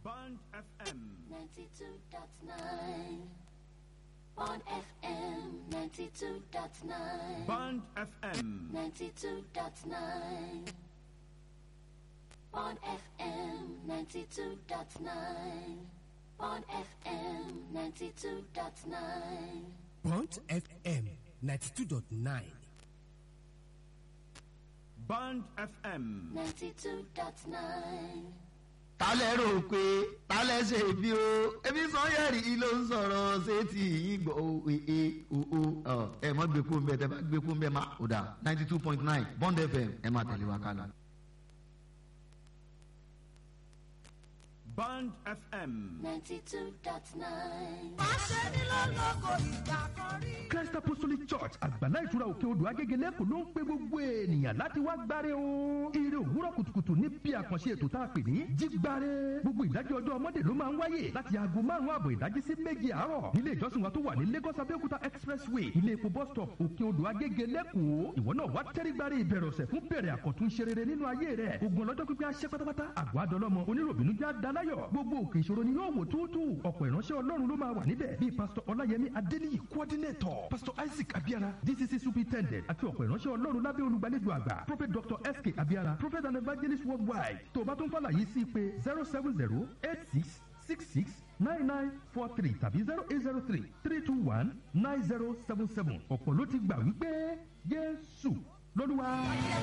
Band FM. 92.9 on FM 92.9 Band FM. 92.9 on FM 92.9 on FM 92.9 Bond FM ninety two dot nine. Band FM. 92.9 tálẹ̀ rò pé tálẹ̀ ṣe bí o ebi sọ́yẹ̀rì yìí ló ń sọ̀rọ̀ ṣé tí yìí gbọ́ o ee o o ọ ẹ mọ́ gbé kó ń bẹ tẹ bá gbé kó ń bẹ má o dà ninety two point nine bond fm ẹ máa tẹ̀lé wa kálá. Band FM. 92.9 Christ Apostolic Church àgbàlá ìtura òkè odò agégelé kò ló ń pe gbogbo ènìyàn láti wá gbáre o. Ire òwúrọ̀ kùtùkùtù ní bí àkànṣe ètò tá a pè ní jígbáre. Gbogbo ìdájọ́ ọjọ́ ọmọdé ló máa ń wáyè láti aago márùn-ún àbọ̀ ìdájí sí méje àárọ̀. Nílé ìjọsìn wa tó wà ní Lagos Abẹ́òkúta Expressway ilé epo bus stop òkè odò agégelé kò. Ìwọ náà wá tẹ́rí gbáre ìbẹ̀rẹ̀ ọ̀sẹ̀ fún bẹ̀rẹ̀ àkọ́tún ṣe rere nínú ayé rẹ̀. Ogun ọlọ́jọ́ pípẹ́ aṣẹ́ pátápátá. Àgọ́ adọ́lọ́mọ oníròbìnú já daláyọ̀. Gbogbo òkè ìṣòro ni yóò wò túútú. Ọ̀pọ̀ ìránṣẹ́ Ọlọ́run ló máa wà níbẹ̀ bíi Pásítọ̀ Ọláyẹmí Adéníyì coordinator Pastor Isaac Abiara DCC superintendent àti ọ̀pọ̀ ìránṣẹ́ Ọlọ́run lábẹ́ olùgbàlejò àgbà Prophet Dr. S.K. Abiara Prophet and evangelist worldwide tó o bá tún fàlàyé sí pé zero seven zero eight six six six nine nine four three tàbí zero eight zero three three two one nine zero seven seven ọ̀pọ̀ ló ti gbà wípé Jésù lọ́lúwa.